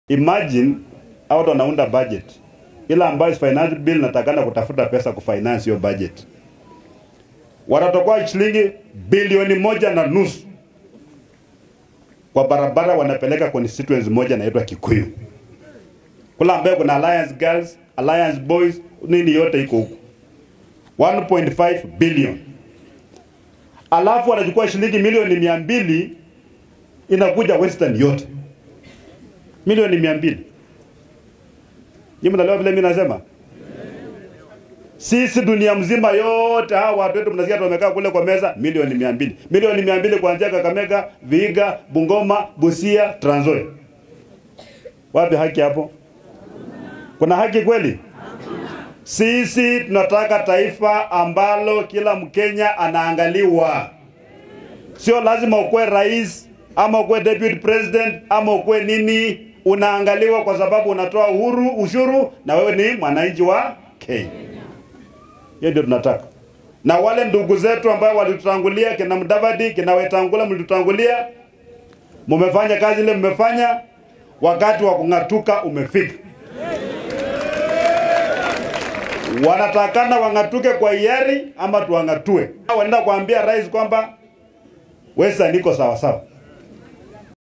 Imagine watu wanaunda budget ila ambayo finance bill natakana kutafuta pesa kufinance hiyo budget, watatokoa shilingi bilioni moja na nusu kwa barabara, wanapeleka constituency moja inaitwa Kikuyu kula ambayo kuna Alliance Girls, Alliance Boys, nini yote iko huko 1.5 billion, alafu wanachukua shilingi milioni mia mbili inakuja Western yote milioni mia mbili. Nyinyi mnaelewa vile mimi nasema? Sisi dunia mzima yote hawa watu wetu mnasikia wamekaa kule kwa meza milioni mia mbili. Milioni mia mbili kuanzia Kakamega, Vihiga, Bungoma, Busia, Trans Nzoia. Wapi haki hapo? Kuna haki kweli? Sisi tunataka taifa ambalo kila Mkenya anaangaliwa. Sio lazima ukuwe rais ama ukuwe deputy president ama ukuwe nini, unaangaliwa kwa sababu unatoa uhuru ushuru na wewe ni mwananchi wa Kenya. Hiyo ndio tunataka. Na wale ndugu zetu ambao walitutangulia, kina Mudavadi, kina Wetangula, mlitutangulia, mumefanya kazi ile mmefanya, wakati wa kung'atuka umefika. Wanatakana wang'atuke kwa hiari ama tuwang'atue. Wanaenda kuambia rais kwamba Western iko sawa sawa.